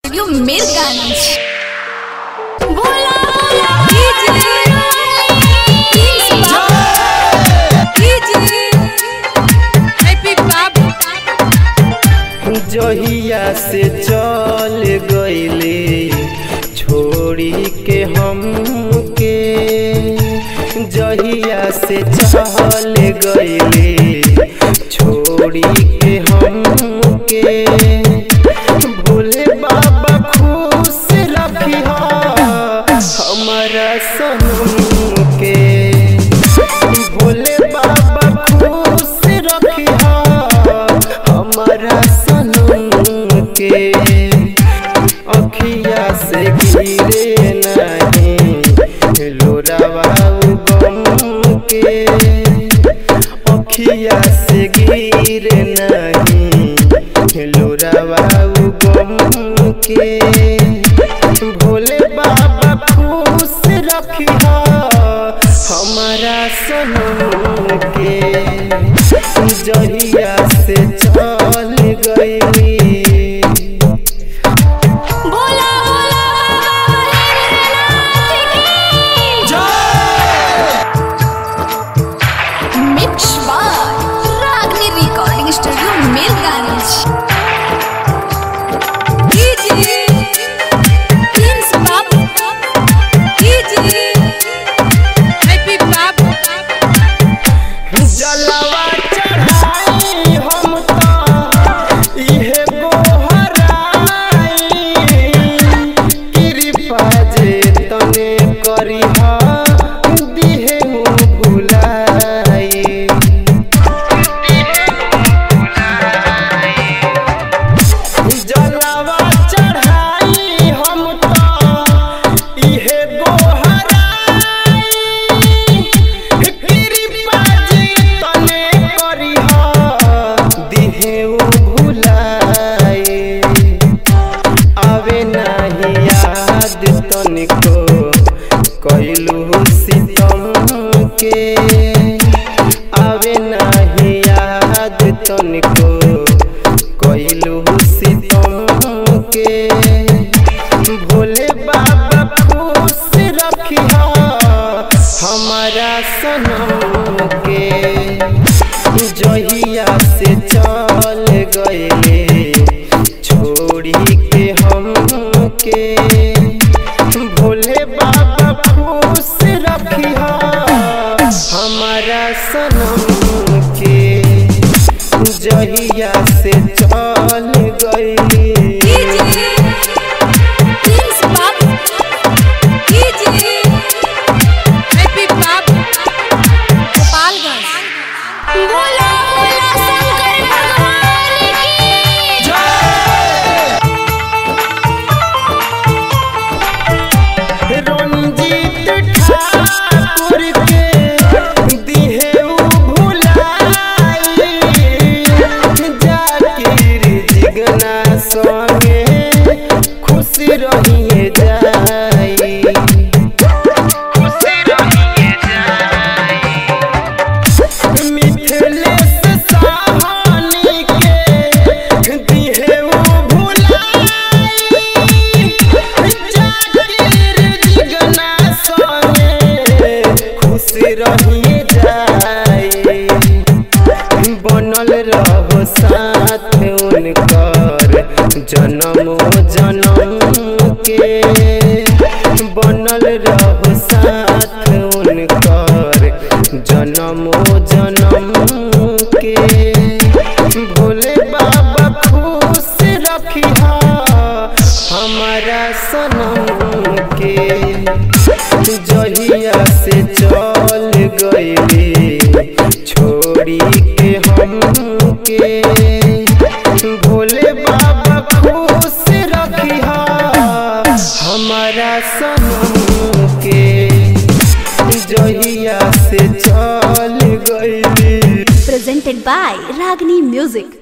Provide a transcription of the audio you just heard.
studio Mirganj बोला बोला कीजिए कीजिए हैप्पी बाबू जहिया से चल गईले छोड़ी के हमके जहिया से चल गईले छोड़ी के हमके भोले बाबा खुश रखी हमारा सनम के भोले बाबा खुश रखी हमारा सनम के अखिया से गिरे नहीं लोरावा गम के अखिया से गिरे नहीं लोरावा गम के भोले बाबा खुश रखी हमारा सनम के जहिया से चल गई बोला बोला मिक्स बार रागनी रिकॉर्डिंग स्टूडियो मीरगंज कीजिए प्रिंस बाबू कीजिए हैप्पी बाबू जलवा चढ़ाई हम तो इहे गोहराई कृपा जे तने करिहा दिहे भुलाई जलवा चढ़ाई हम तो इहे गोहराई कृपा जी तने करिहा दिहे भुलाई आवे नाही याद तनिको कैलू सितम के आवे नाही याद तनिको कैलू सितम के भोले बाबा खुश रखिहा हमारा सनम के जहिया से चल गईले छोड़ी के हमके भोले बाबा खुश रखिहा हमारा सनम के जहिया से चल गईले कीजिए प्रिंस बाबू कीजिए हैप्पी बाबू गोपालगंज बोला बोला शंकर भगवान की रंजीत ठाकुर के दिहे भुलाई जाकिर जिगना संगे खुश रहिए जाई मिथिलेश साहनी के दिहे भुलाई जाकिर जिगना संगे खुश रहिए जाई बनल रहो साथ उनकर जन्म जन्म के बनल रहो साथ उनकर जन्म जन्म के भोले बाबा खुश रखिहा हमारा सनम के जहिया से चल गईले छोड़ी के हमके भोले बाबा खुश रखिहा हमारा सनम के जहिया से चल गईले presented by Ragini Music